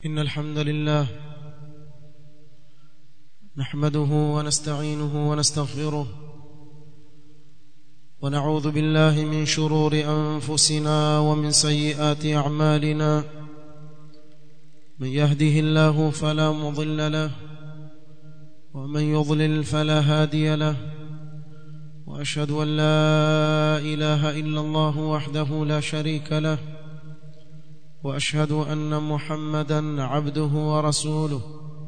إن الحمد لله نحمده ونستعينه ونستغفره ونعوذ بالله من شرور أنفسنا ومن سيئات أعمالنا من يهده الله فلا مضل له ومن يضلل فلا هادي له وأشهد أن لا إله إلا الله وحده لا شريك له واشهد ان محمدا عبده ورسوله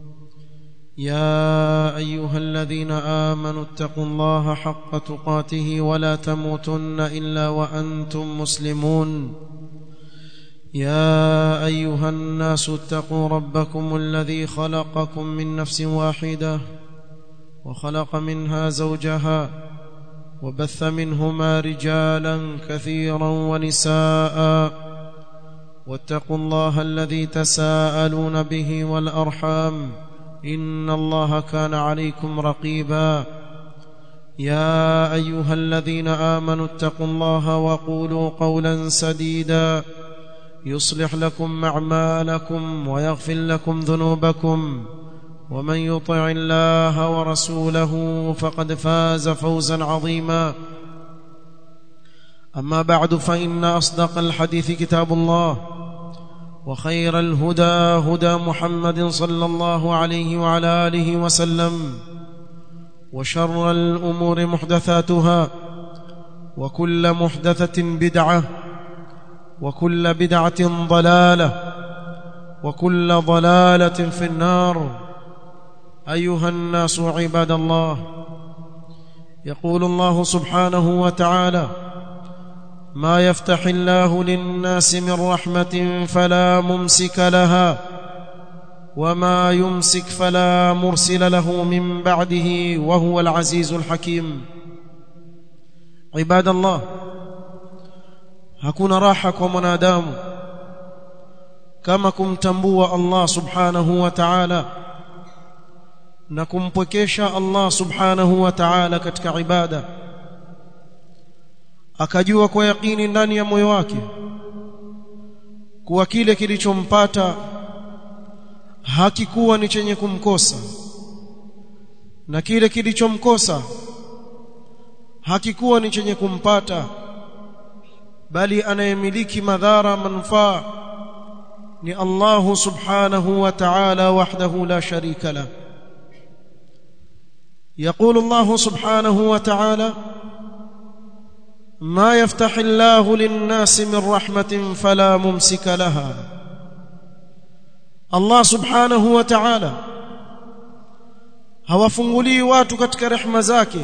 يا ايها الذين امنوا اتقوا الله حق تقاته ولا تموتن الا وانتم مسلمون يا ايها الناس اتقوا ربكم الذي خلقكم من نفس واحده وخلق منها زوجها وبث منهما رجالا كثيرا ونساء واتقوا الله الذي تساءلون به والارحام ان الله كان عليكم رقيبا يا ايها الذين امنوا اتقوا الله وقولوا قولا سديدا يصلح لكم اعمالكم ويغفر لكم ذنوبكم ومن يطع الله ورسوله فقد فاز فوزا عظيما اما بعد فان اصدق الحديث كتاب الله وخير الهدى هدى محمد صلى الله عليه وعلى اله وسلم وشر الامور محدثاتها وكل محدثه بدعه وكل بدعه ضلاله وكل ضلاله في النار ايها الناس عباد الله يقول الله سبحانه وتعالى ما يفتح الله للناس من رحمه فلا ممسك لها وما يمسك فلا مرسل له من بعده وهو العزيز الحكيم عباد الله hakuna raha kwa mwanadamu kama kumtambua Allah subhanahu wa ta'ala na kumpwekesha Allah subhanahu wa ta'ala katika ibada akajua kwa yakini ndani ya moyo wake kuwa kile kilichompata hakikuwa ni chenye kumkosa na kile kilichomkosa hakikuwa ni chenye kumpata bali anayemiliki madhara manufaa ni Allah subhanahu wa ta'ala wahdahu la sharika la يقول الله سبحانه وتعالى ما يفتح الله للناس من رحمة فلا ممسك لها الله سبحانه وتعالى hawafungulii watu katika rehema zake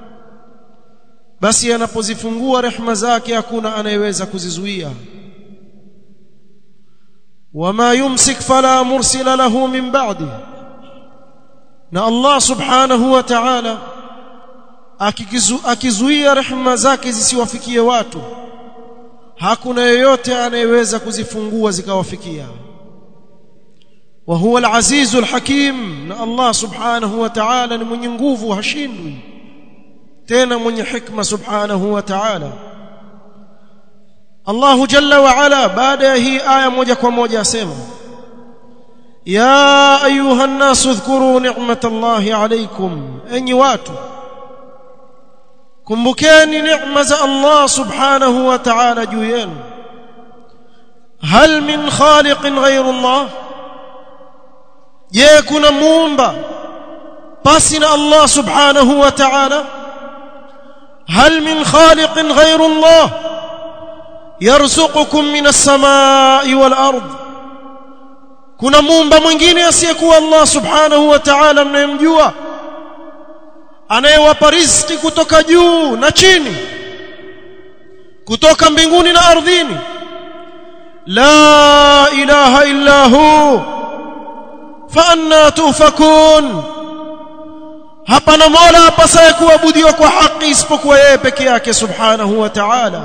basi anapozifungua rehema zake hakuna anayeweza kuzizuia wama yumsik fala mursila lahu min ba'di na Allah subhanahu wa ta'ala akizuia rehema zake zisiwafikie watu hakuna yeyote anayeweza kuzifungua zikawafikia wa huwa al-azizul hakim na Allah subhanahu wa ta'ala ni mwenye nguvu hashindwi tena mwenye hikma subhanahu wa ta'ala Allah jalla wa ala baada ya hii aya moja kwa moja asema ya ayuha an-nas udhkuru ni'matallahi alaykum enyi watu kumbukeni neema za Allah subhanahu wa ta'ala juu yenu hal min khaliqin ghayru Allah je kuna muumba pasi na Allah subhanahu wa ta'ala hal min khaliqin ghayru Allah yarzuqukum min as-samaa'i wal ard kuna muumba mwingine asiyekuwa Allah subhanahu wa ta'ala mnayemjua anayewapa riziki kutoka juu na chini kutoka mbinguni na ardhini la ilaha illa hu fa anna tufakun hapana mola apasaye kuabudiwa kwa haki isipokuwa yeye peke yake subhanahu wa ta'ala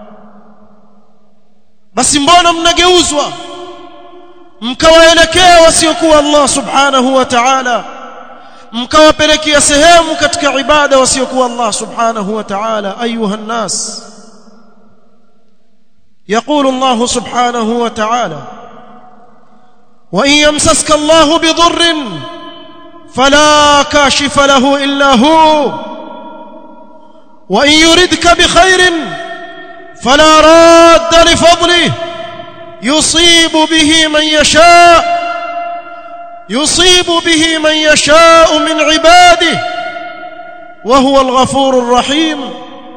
basi mbona mnageuzwa mkawaelekea wasiokuwa Allah subhanahu wa ta'ala mkawapelekea sehemu katika ibada wasiokuwa Allah subhanahu wa ta'ala ayuha nnas يقول الله سبحانه وتعالى وإن يمسسك الله بضر فلا كاشف له إلا هو وإن يردك بخير فلا راد لفضله يصيب به من يشاء يصيب به من يشاء من عباده وهو الغفور الرحيم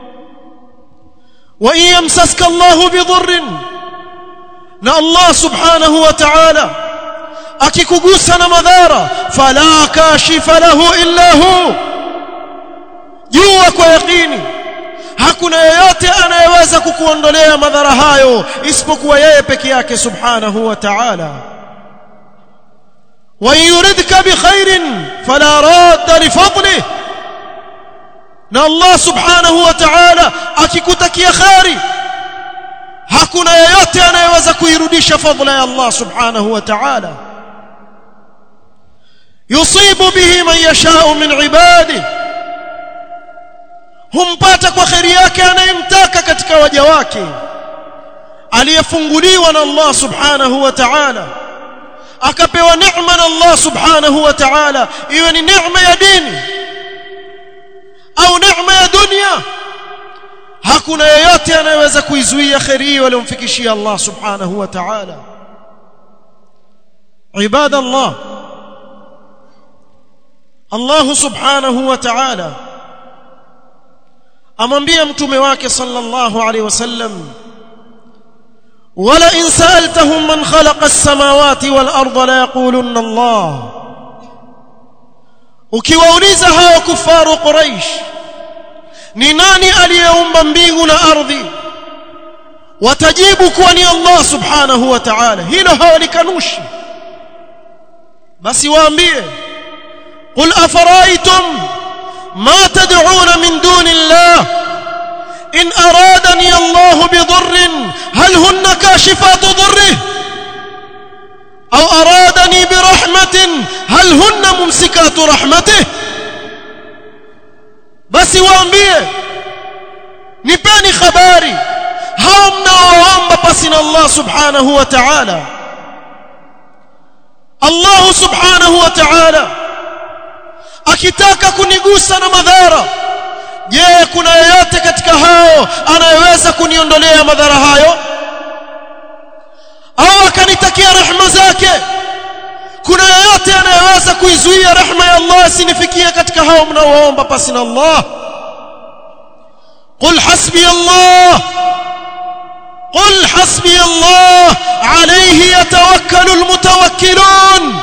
وإن يمسسك الله بضر na Allah subhanahu wa ta'ala akikugusa na madhara fala kashifa lahu illa hu jua kwa yakini hakuna yeyote anayeweza kukuondolea madhara hayo isipokuwa yeye peke yake subhanahu wa ta'ala wa yuridka bi khairin fala radda li fadlihi na Allah subhanahu wa ta'ala akikutakia khairi hakuna yeyote anayeweza kuirudisha fadhila ya Allah subhanahu wa ta'ala yusibu bihi man yashau min ibadihi humpata kwa khairi yake anayemtaka katika waja wake aliyefunguliwa na Allah subhanahu wa ta'ala akapewa neema na Allah subhanahu wa ta'ala iwe ni neema ya dini au neema ya dunia hakuna yeyote anayeweza kuizuia khairi hiyo aliyomfikishia Allah subhanahu wa ta'ala ibada Allah Allah subhanahu wa ta'ala amwambia mtume wake sallallahu alaihi wasallam wala in sa'altahum man khalaqa as-samawati wal arda la yaqulunna Allah ukiwauliza hao kufaru quraish ni nani aliyeumba mbingu na ardhi watajibu kuwa ni Allah subhanahu wa ta'ala hilo hawalikanushi basi waambie qul afaraitum ma tad'un min duni Allah in aradani Allah bidurrin hal hunna kashifatu dhurrihi أو أرادني برحمة هل هن ممسكات رحمته basi waambie nipeni habari hao mnaoomba pasi na Allah subhanahu wa ta'ala Allah subhanahu wa ta'ala akitaka kunigusa na madhara je kuna yeyote katika hao anayeweza kuniondolea madhara hayo au akanitakia rehema zake kuna yeyote anayeweza kuizuia rehema ya Allah isinifikie katika hao mnaoomba pasi na Allah قل حسبي الله قل حسبي الله عليه يتوكل المتوكلون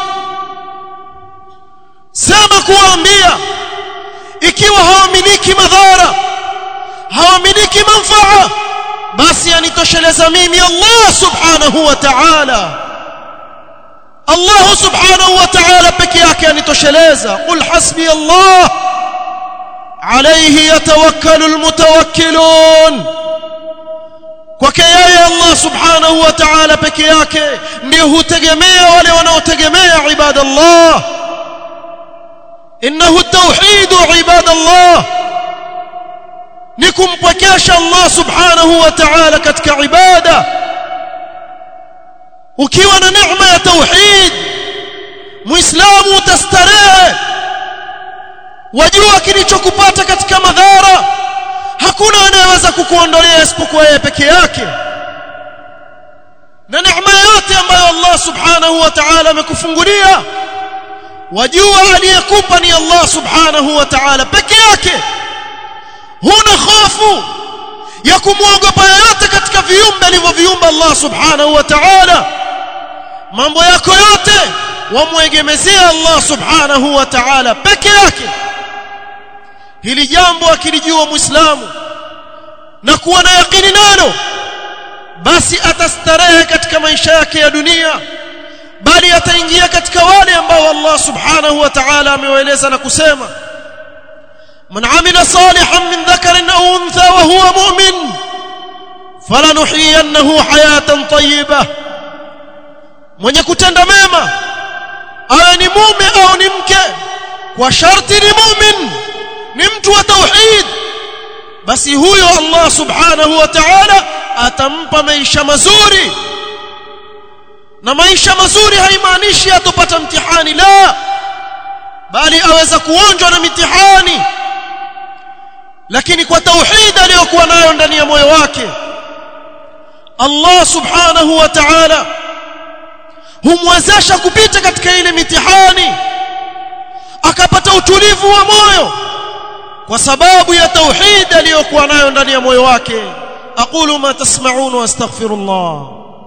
sema kuambia ikiwa hawamiliki madhara hawamiliki manfaa basi anitosheleza mimi Allah subhanahu wa ta'ala Allah subhanahu wa ta'ala peke yake anitosheleza qul hasbi Allah alayhi yatawakkalu almutawakkilun kwake yeye Allah subhanahu wa ta'ala peke yake ndio hutegemea wale wanaotegemea ibadallah innahu at-tauhid ibadallah ni kumpwekesha Allah subhanahu wa ta'ala katika ibada ukiwa na neema ya tauhid muislamu utastarehe wajua kilichokupata katika madhara hakuna anayeweza kukuondolea isipokuwa yeye peke yake na neema yote ambayo Allah subhanahu wa ta'ala amekufungulia wajua aliyekupa ni Allah subhanahu wa ta'ala peke yake huna hofu ya kumwogopa yoyote katika viumbe alivyoviumba Allah subhanahu wa ta'ala mambo yako yote wamwegemezea Allah subhanahu wa ta'ala peke yake hili jambo akilijua muislamu na kuwa na yakini nalo basi atastarehe katika maisha yake ya dunia bali ataingia katika wale ambao Allah subhanahu wa ta'ala amewaeleza na kusema من عمل صالحا من ذكر أو أنثى وهو مؤمن فلنحيينه حياة طيبة mwenye kutenda mema awe ni mume au ni mke kwa sharti ni mumin ni mtu wa tauhid basi huyo Allah subhanahu wa ta'ala atampa maisha mazuri na maisha mazuri haimaanishi atopata mtihani la bali aweza kuonjwa na mitihani lakini kwa tauhid aliyokuwa nayo ndani ya moyo wake Allah subhanahu wa ta'ala humwezesha kupita katika ile mitihani akapata utulivu wa moyo kwa sababu ya tauhid aliyokuwa nayo ndani ya moyo wake aqulu ma tasma'un wa astaghfirullah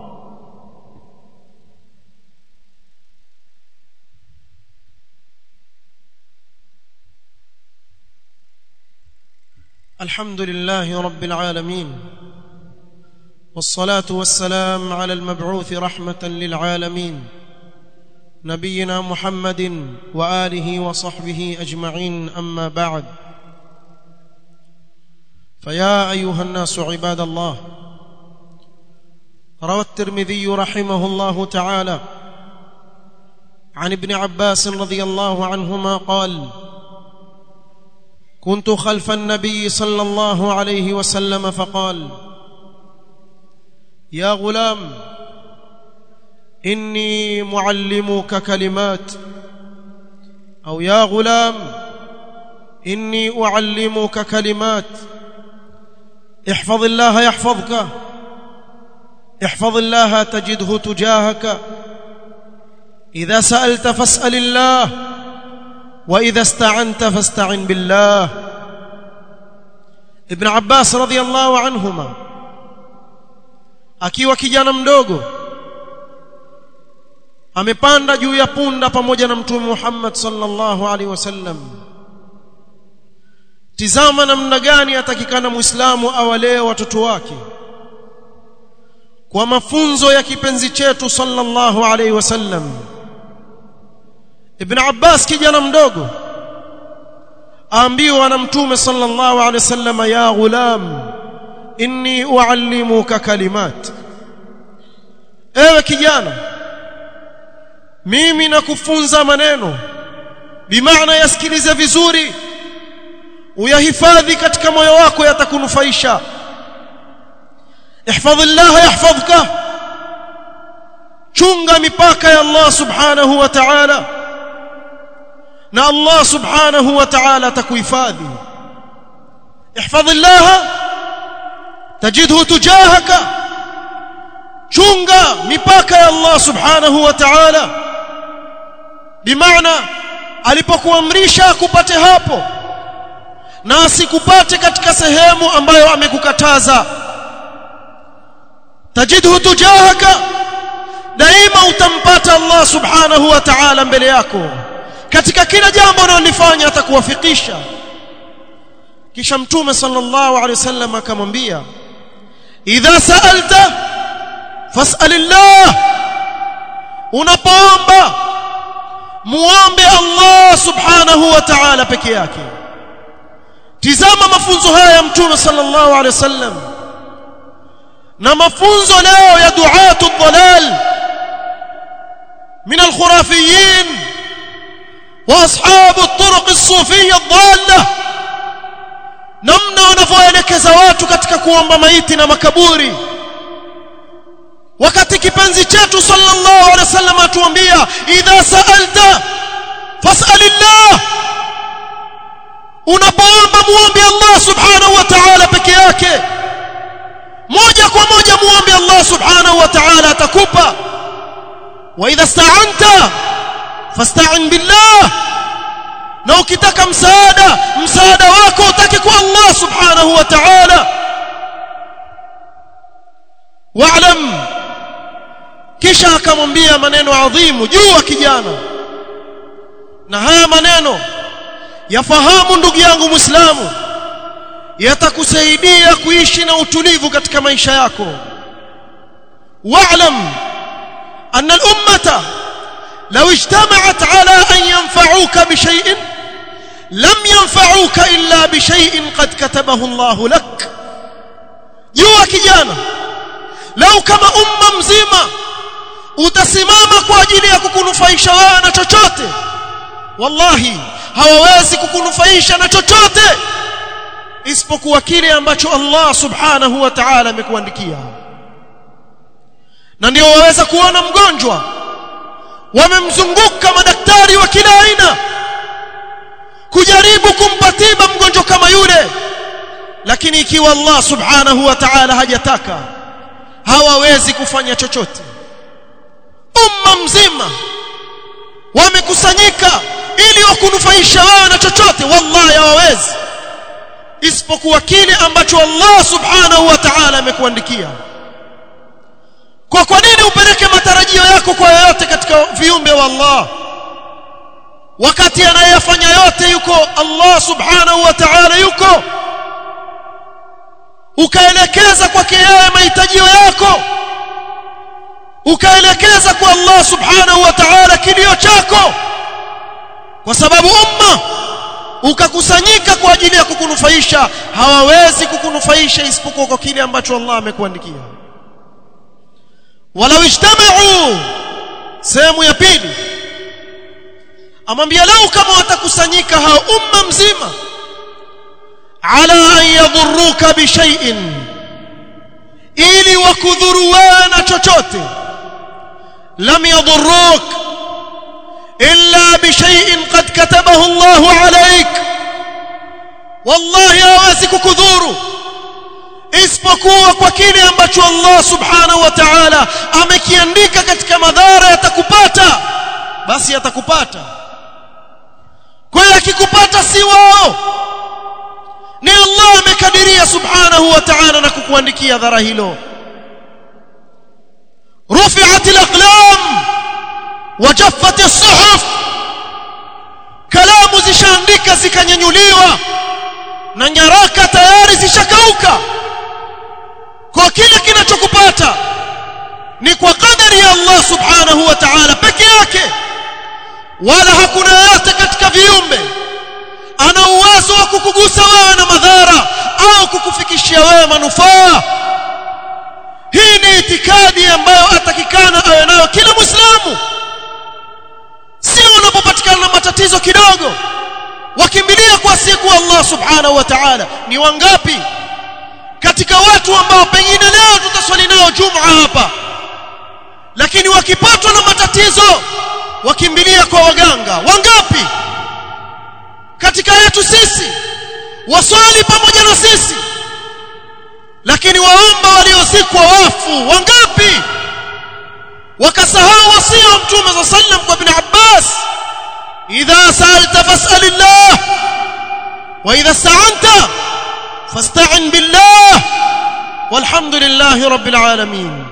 الحمد لله رب العالمين والصلاه والسلام على المبعوث رحمه للعالمين نبينا محمد واله وصحبه اجمعين اما بعد فيا ايها الناس عباد الله روى الترمذي رحمه الله تعالى عن ابن عباس رضي الله عنهما قال كنت خلف النبي صلى الله عليه وسلم فقال يا غلام اني معلمك كلمات او يا غلام اني اعلمك كلمات احفظ الله يحفظك احفظ الله تجده تجاهك اذا سالت فاسال الله واذا استعنت فاستعن بالله ابن عباس رضي الله عنهما akiwa kijana mdogo amepanda juu ya punda pamoja na mtume Muhammad sallallahu alaihi wasallam tizama namna gani atakikana muislamu awalee watoto wake kwa mafunzo ya kipenzi chetu sallallahu alaihi wasallam Ibn Abbas kijana mdogo aambiwa na mtume sallallahu alaihi wasallam ya ghulam inni uallimuka kalimat ewe kijana mimi nakufunza maneno bimaana yasikilize vizuri uyahifadhi katika moyo wako yatakunufaisha ihfadhillah yahfadhka chunga mipaka ya Allah subhanahu wa ta'ala na Allah subhanahu wa ta'ala atakuhifadhi ihfadhillah tajidhu tujahaka chunga mipaka ya Allah subhanahu wa ta'ala bimaana alipokuamrisha akupate hapo na asikupate katika sehemu ambayo amekukataza tajidhu tujahaka daima utampata Allah subhanahu wa ta'ala mbele yako katika kila jambo unalofanya atakuwafikisha kisha mtume sallallahu alaihi wasallam akamwambia idha sa'alta fas'alillah unapoomba muombe Allah subhanahu wa ta'ala peke yake tizama mafunzo haya ya mtume sallallahu alaihi wasallam na mafunzo leo ya duatu dhalal min alkhurafiyin wa ashabu at-turuq as-sufiyya ad-dalla namna wanavyoelekeza watu katika kuomba maiti na makaburi wakati kipenzi chetu sallallahu alaihi wasallam atuambia idha sa'alta fas'alillah unapoomba muombe Allah subhanahu wa ta'ala peke yake moja kwa moja muombe Allah subhanahu wa ta'ala atakupa wa idha sta'anta fasta'in billah na ukitaka msaada msaada wako utake kwa Allah subhanahu wa ta'ala wa'lam kisha akamwambia maneno adhimu juu kijana na haya maneno yafahamu ndugu yangu muislamu yatakusaidia kuishi na utulivu katika maisha yako wa'lam anna al-ummata law ijtama'at ala an yanfa'uka bi shay'in lam yanfa'uka illa bi shay'in qad katabahu Allah lak jua kijana lau kama umma mzima utasimama kwa ajili ya kukunufaisha wewe na chochote wallahi hawawezi kukunufaisha na chochote isipokuwa kile ambacho Allah subhanahu wa ta'ala amekuandikia na ndio waweza kuona mgonjwa wamemzunguka madaktari wa kila aina kujaribu kumpa tiba mgonjwa kama yule lakini ikiwa Allah subhanahu wa ta'ala hajataka hawawezi kufanya chochote umma mzima wamekusanyika ili wakunufaisha wao na chochote wallahi hawawezi isipokuwa kile ambacho Allah subhanahu wa ta'ala amekuandikia kwa kwa nini upeleke matarajio yako kwa yoyote katika viumbe wa Allah wakati anayefanya yote yuko Allah subhanahu wa ta'ala yuko ukaelekeza kwake yeye mahitajio yako ukaelekeza kwa Allah subhanahu wa ta'ala kilio chako kwa sababu umma ukakusanyika kwa ajili ya kukunufaisha hawawezi kukunufaisha isipokuwa kwa kile ambacho Allah amekuandikia walau ijtama'u sehemu ya pili amwambia lau kama watakusanyika hao umma mzima ala an yadhurruka bi shay'in ili wakudhuru wewe na chochote lam yadhurruk illa bi shay'in qad katabahu Allahu alayk wallahi hawezi kukudhuru isipokuwa kwa kile ambacho Allah subhanahu wa ta'ala amekiandika katika madhara yatakupata basi yatakupata kwa hiyo akikupata si wao ni Allah amekadiria subhanahu wa ta'ala na kukuandikia dhara hilo rufi'at al-aqlam wa jaffat as-suhuf kalamu zishaandika zikanyanyuliwa na nyaraka tayari zishakauka kwa kile kinachokupata ni kwa kadari ya Allah subhanahu wa ta'ala peke yake wala hakuna yote katika viumbe ana uwezo wa kukugusa wewe na madhara au kukufikishia wewe manufaa hii ni itikadi ambayo atakikana awe nayo kila muislamu sio unapopatikana na matatizo kidogo wakimbilia kwa siku Allah subhanahu wa ta'ala ni wangapi katika watu ambao pengine leo tutaswali nao Jumaa hapa lakini wakipatwa na matatizo wakimbilia kwa waganga wangapi katika yetu sisi waswali pamoja na sisi lakini waomba waliozikwa wafu wangapi wakasahau wasia wa mtume za sallam kwa ibn Abbas idha sa'alta fas'alillah wa idha sta'anta fasta'in billah walhamdulillahi rabbil alamin